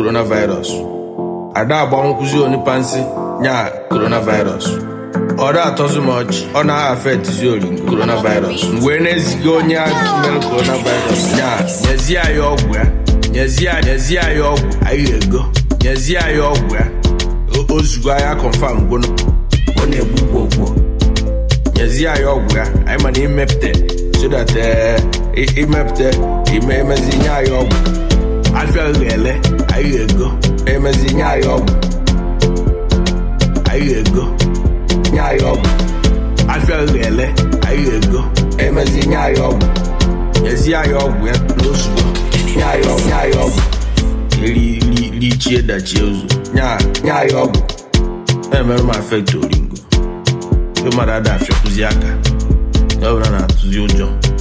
coronavirus ada agbanwụkwụzi onipa nsị nya coronavirus ọ da atọzi m ọchị ọ na afetizi ori coronavirus mgbe na-eziga onye mere coronavirus nya nyezie anyị ọgwụ ya nyezie nyezie anyị ọgwụ anyị ego nyezie anyị ọgwụ ya O- ozugbo anyị confam gwono ọ na-egbu gbogbo nyezie anyị ọgwụ ya anyị mana imepụta so that eh, i- imepụta ime emezi nye anyị ọgwụ afịa ga-ele anyị ego emezi nye anyị ọgwụ anyị ego nye anyị ọgwụ afịa ga-ele anyị ego emezi nye anyị ọgwụ nyezie anyị ọgwụ ya n'ozugbo nye anyị ọgwụ nye anyị ọgwụ eri ri- richie dachie ụzọ nye nye anyị ọgwụ na-emere m afekt oringo ndị mmadụ ada afịakwụzi aka ya ọbụla na-atụzi ụjọ